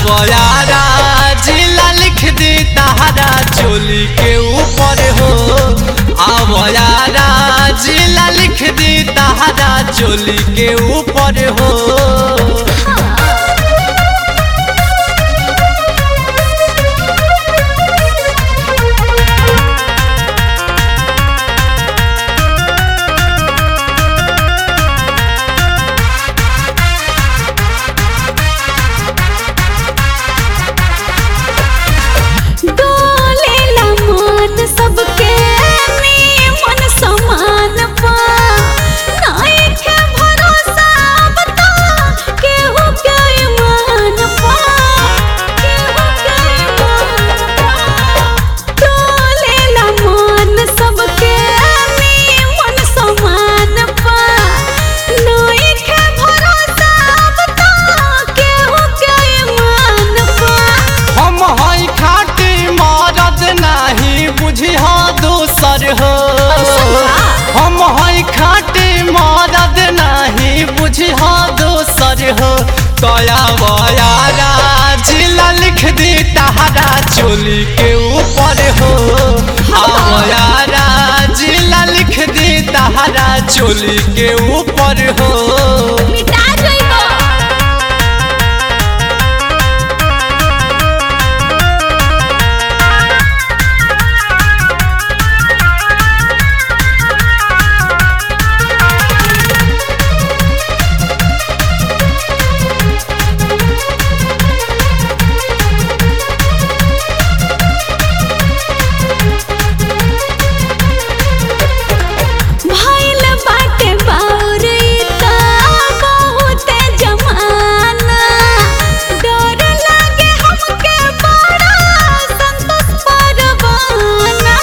आवयारा जिला लिख दी तहरा चोली के ऊपर हो आवयारा जिला लिख दी तहरा चोली के ऊपर हो डोलेला मान सबके निमन समान पा नाइखे भरोसा बता केहू के ईमान पा केहू के ईमान पा डोलेला मान सबके निमन समान पा नाइखे भरोसा बता केहू के ईमान पा हम हई खाटी मरद नाही बुझी हो दूसर हो हम हई खाटी मरद नाही बुझी हो दूसर हो तया बयारा जिला लिख दी तहरा चोली के ऊपर हो आवयारा जिला लिख दी तहरा चोली के ऊपर हो मिटा जइबो भइल बाटे बाउरीता बहुते जमाना डर लागे हमके बड़ा संतोष परवाना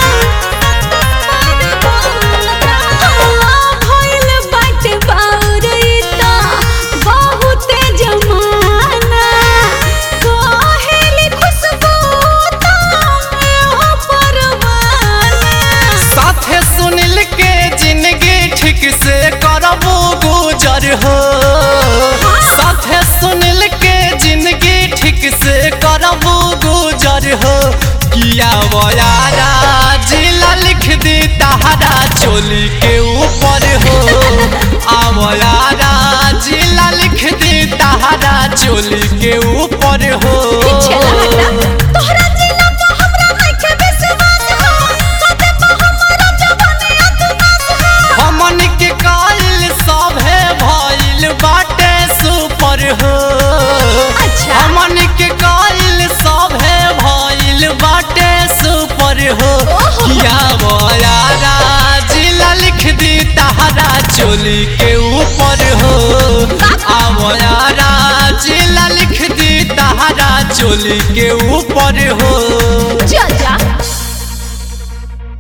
भइल बाटे बाउरीता बहुते जमाना कहेली खुशबू तो परवाना साथे सुनिल के जिंदगी ठीक से करबो गुजर हो साथे सुनिल के जिंदगी ठीक से करबो गुजर हो किया बयारा जिला लिख दी तहरा चोली के ऊपर हो आवयारा जिला लिख दी तहरा चोली के ऊपर हो तोहरा जिला पे हमरा नइखे विश्वास हो कते पे हमरा जवानी अतनास हो हमन के काइल सभे भइल बाटे सुपर हो अच्छा। हमन के काइल सभे भइल बाटे सुपर हो ओहो। किया बयारा जिला लिख दी तहरा चोली के ऊपर हो आवयारा जिला लिख दी तहरा चोली के ऊपर हो